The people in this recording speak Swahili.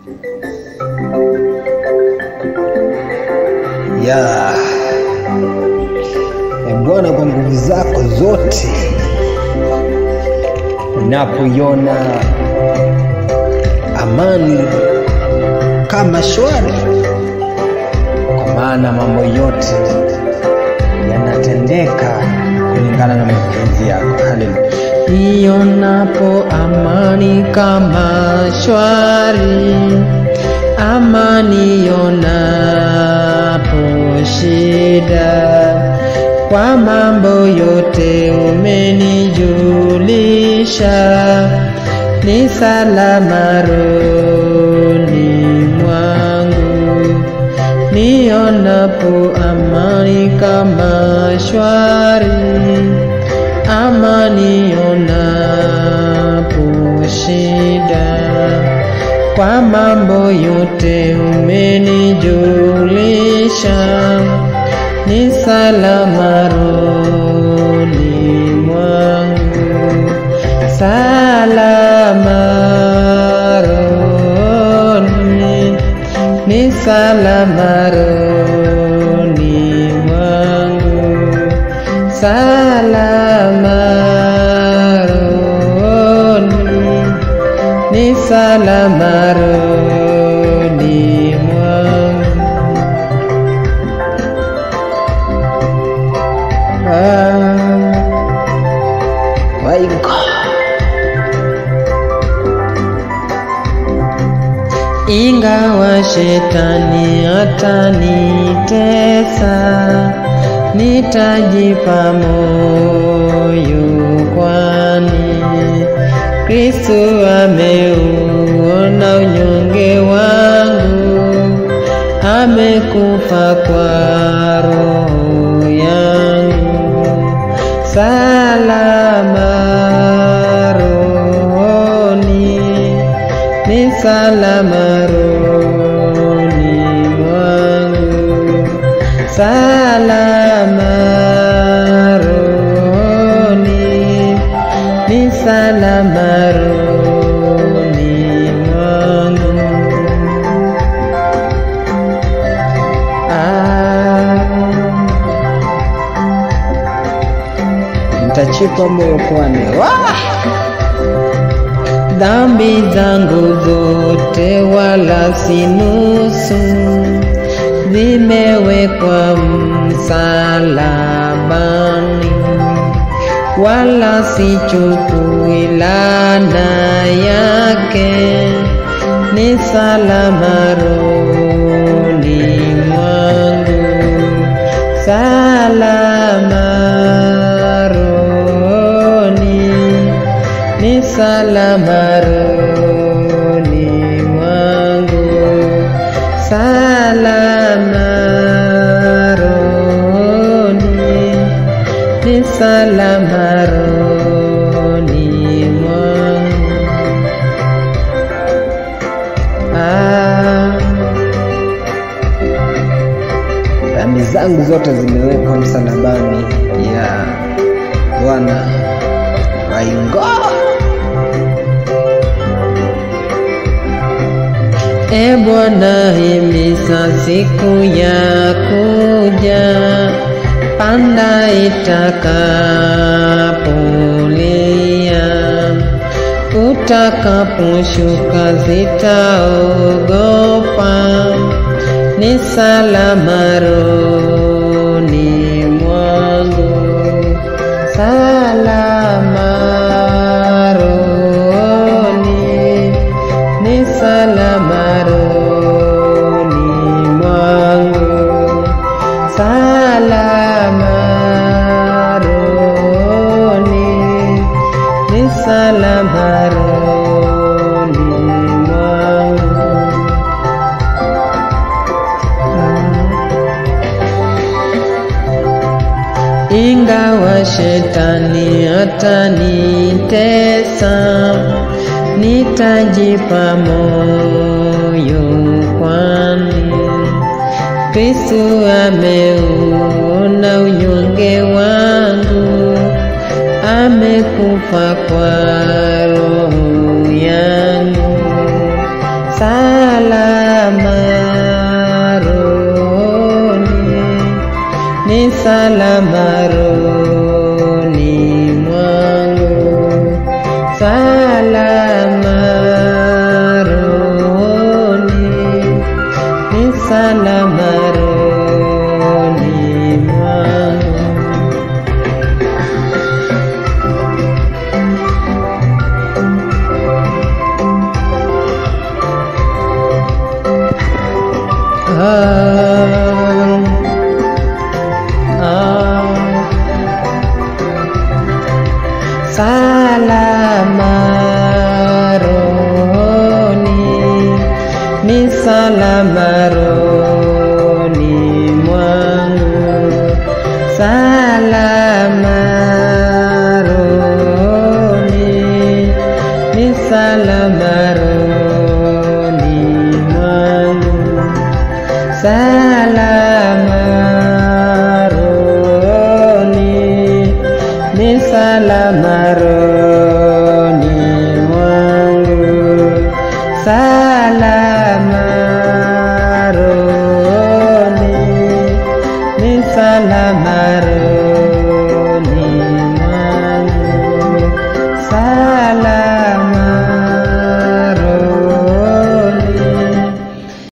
ya e Bwana, kwa nguvu zako zote, napoiona amani kama shwari, kwa maana mambo yote yanatendeka kulingana na mapenzi yako. Haleluya. Ionapo amani kama shwari, amani ionapo shida, kwa mambo yote umenijulisha, ni salama rohoni mwangu. Nionapo amani kama shwari, amani ionapo shida, kwa mambo yote umenijulisha, ni salama rohoni mwangu, salama rohoni, ni salama rohoni mwangu, salama rohoni, ni salama rohoni mwangu. Ah, My God. ingawa shetani atanitesa, nitajipa moyo, kwani Kristo ameuona unyonge wangu, amekufa kwa roho yangu, salama rohoni ni salama rohoni mwangu, salama rohoni, ni salama rohoni mwangu. Ah, Nitachipa moyo kwani Wah! dhambi zangu zote wala si nusu, zimewekwa msalabani, wala sichukui laana yake, ni salama rohoni mwangu, salama rohoni ni salama rohoni mwangu, salama rohoni, ni salama rohoni mwangu. Ah, dhambi zangu zote zimewekwa msalabani ya Bwana. My God. E Bwana, himiza siku ya kuja, panda itakapolia, utakaposhuka zitaogopa, ni salama rohoni mwangu, salama rohoni ni salama rohoni mwangu, salama rohoni, ni salama rohoni mwangu. Ingawa shetani atanitesa, nitajipa moyo, kwani Kristo ameuona unyonge wangu, amekufa kwa roho yangu. Sa salama rohoni, ni salama rohoni mwangu, salama rohoni, ni salama rohoni mwangu. Ah, ah. Salama rohoni, ni salama rohoni mwangu, salama rohoni, ni salama rohoni mwangu salama rohoni, ni salama rohoni